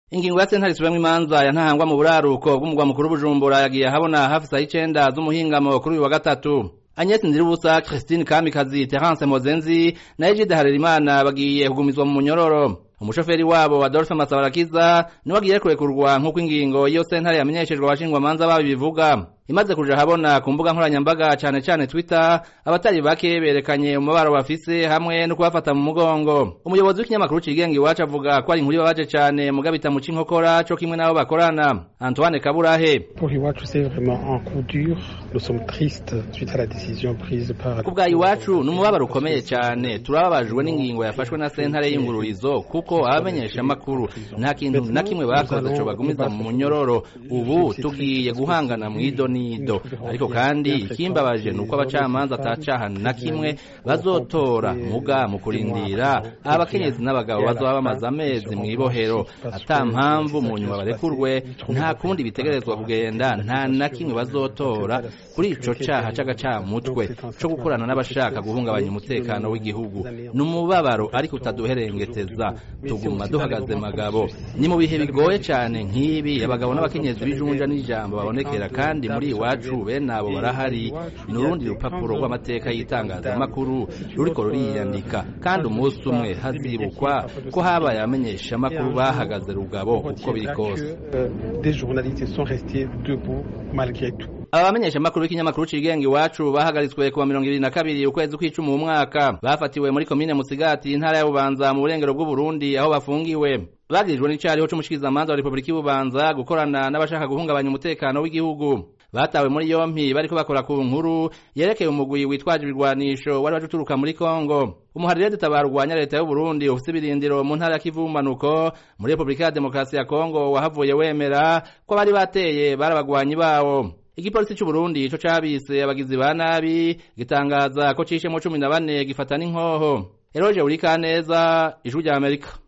ingingo ya sentare isubiramo imanza ya ntahangwa mu buraruko bw'umugwa mukuru bujumbura yagiye ahabona hafi saa y'icenda z'umuhingamo kuri uyu wa gatatu Agnes Ndirubusa Christine Kamikazi Terence Mozenzi na Egide Harerimana bagiye kugumizwa mu munyororo umushoferi wabo Adolphe Masabarakiza niwe agiye kurekurwa nk'uko ingingo iyo sentare yamenyeshejwe abashingwamanza babo bivuga imaze kuja habona ku mbuga nkoranyambaga cane cane Twitter abatari bake berekanye umubaro bafise hamwe no kubafata mu mugongo umuyobozi w'ikinyamakuru cigenga iwacu avuga ko ari inkuru ibabaje cane muga bitamuca inkokora co kimwe n'abo bakorana Antoine Kaburahe Pour iwacu c'est vraiment un coup dur nous sommes tristes suite à la décision prise par ku bwa iwacu ni umubabaro ukomeye cane turababajwe n'ingingo yafashwe na sentare y'ingururizo kuko abamenyesha amakuru nta kintu na kimwe bakoze co bagumiza mu munyororo ubu tugiye guhangana mw'idoni nido ariko kandi ikimbabaje nuko abacamanza atacaha na kimwe bazotora muga mu kurindira abakenyezi n'abagabo bazoba bamaze amezi mw'ibohero ata mpamvu mu nyuma barekurwe nta kundi bitegerezwa kugenda nta na kimwe bazotora kuri ico caha c'agacamutwe co gukorana n'abashaka guhungabanya umutekano w'igihugu ni umubabaro ariko utaduherengeteza tuguma duhagaze magabo ni mu bihe bigoye cane nk'ibi abagabo n'abakenyezi b'ijunja n'ijambo babonekera kandi muri iwacu bene abo barahari ni urundi rupapuro rw'amateka y'itangazamakuru ruriko ruriyandika kandi umunsi umwe hazibukwa ko habaye abamenyesha amakuru bahagaze rugabo uko biri kose des journalistes sont restés debout malgré tout aba bamenyesha amakuru b'ikinyamakuru cigenga iwacu bahagaritswe kuwa mirongo ibiri na kabiri ukwezi kw'icumi mu mwaka bafatiwe muri komine musigati intara ya bubanza mu burengero bw'uburundi aho bafungiwe bagirijwe n'icariho c'umushikirizamanza wa repubulika y'ububanza gukorana n'abashaka guhungabanya umutekano w'igihugu batawe muri yompi bariko bakora ku nkuru yerekeye umugwi witwaje ibirwanisho wari waje uturuka muri kongo umuharire dutabara urwanya leta y'uburundi ufise ibirindiro mu ntara ya kivu bumanuko muri repubulika ya demokarasi ya kongo wahavuye wemera ko bari bateye bari abagwanyi bawo igipolisi c'uburundi ico cabise abagizi ba nabi gitangaza ko cishemwo cumi na bane gifata n'inkoho eroje urikaneza ijwi rya amerika